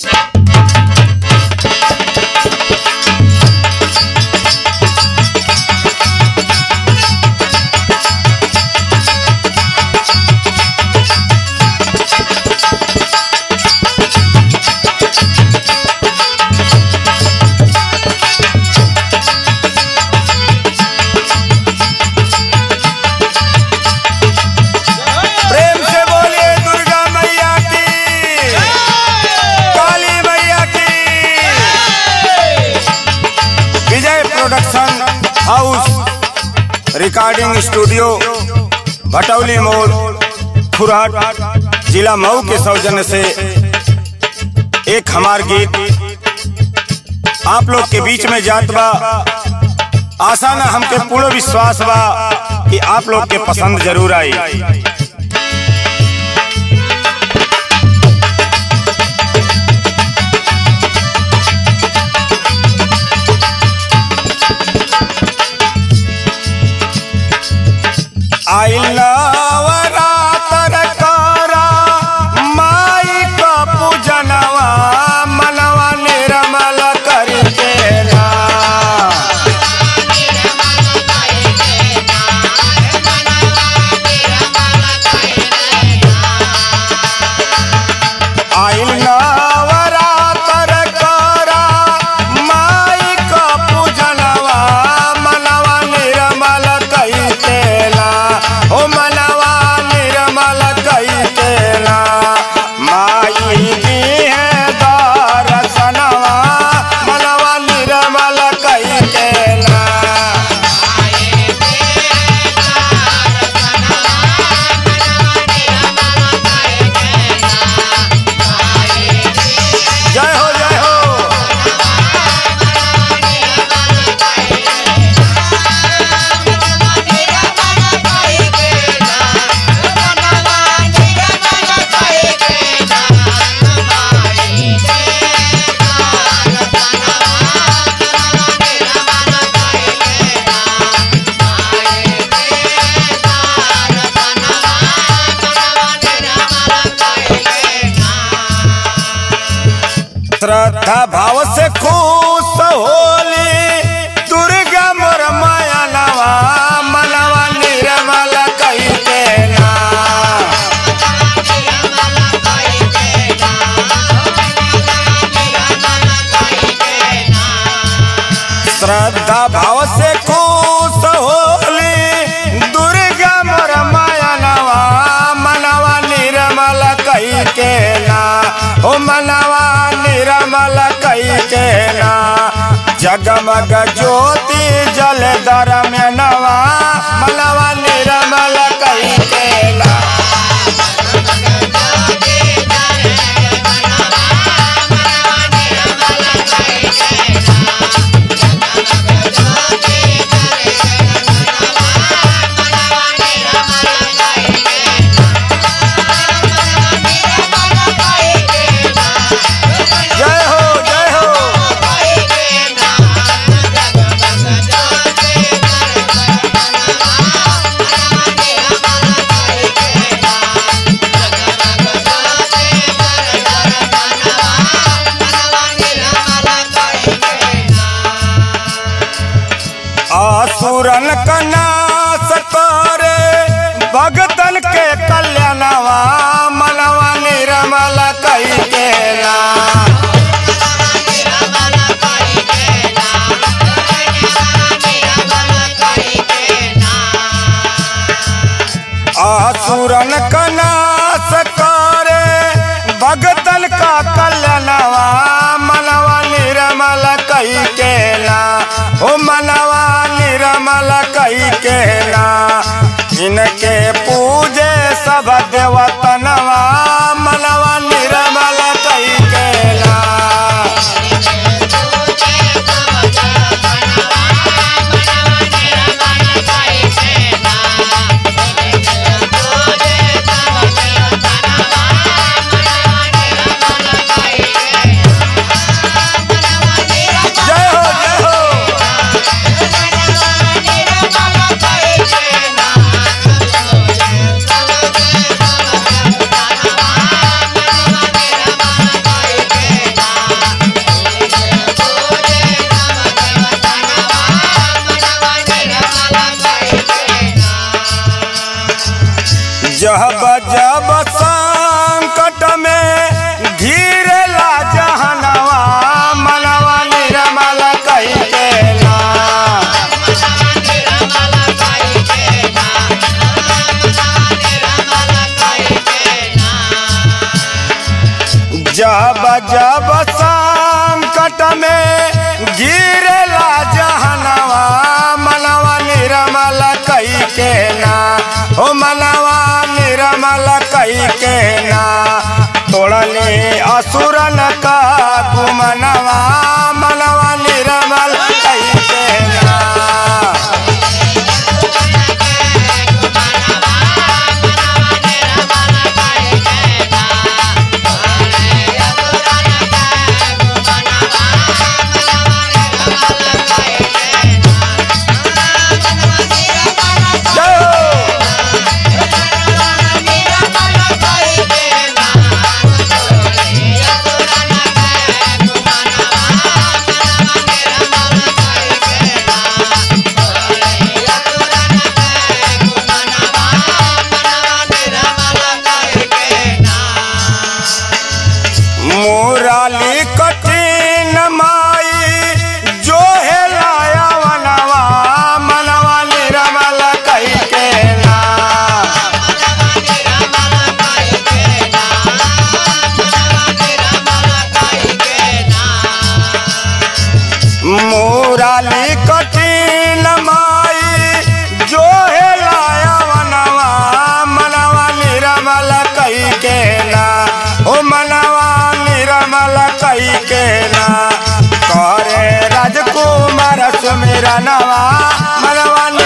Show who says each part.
Speaker 1: प्रेम से बोलिए दुर्गा मैया की काली मैया की Vijay production house recording studio Bhatauli मोड़ खुरहट जिला मऊ के सौजन्य से एक हमार गीत आप लोग के बीच में जात बा आशा ना हमके पूर्ण विश्वास बा कि आप लोग के पसंद जरूर आई आइलवरा तरकारा माई का पूजनवा मनवा निर्मल करके ना आइल नवरातर करा माई का पूजनवा मनवा निर्मल कई तेला ओ मनवा निर्मल कई तेला माई की है दर्शनवा मनवा निर्मल कई तेला जय हो जय हो श्रद्धा भाव से खुश होली दुर्गा मोर माया नवा मनवा निर्मल कई देना श्रद्धा भाव से खुश होली दुर्गा मोर माया नवा मनवा निर्मल कई के ना ओ मनवा निर्मल कई के ना जगमग ज्योति जल दर में नवा मनवा निर्मल कई के ना जय हो जय हो आसुरन का नाश करे भगतन के कल्याणवा मनवा निर्मल कई केला आसुरन का नाश करे भगतन का कल्याणवा मनवा निर्मल कई केला ओ मनवा निर्मल कई केला इनके पूजे सब देवतनवा मनवा निर्मल कई केला जय हो जय हो जब जब संकट में घिरला जहनवा मनवा निर्मल कही के ना जब जब संकट में गिरला जहनवा मनवा निर्मल कई के ना हो मनवा निर्मल कई के ना तोड़ले असुरन का गुमनवा मनवा निर्मल कई के ना जय हो। मुराली कठिन माई जो है लाया वनवा मनवा निर्मल कही के ना मुराली कठिन माई जो है लाया वनवा मनवा निर्मल कही के ना ओ मनवा निर्मल कही के ना करे राजकुमार सुमेरा नवा मनवा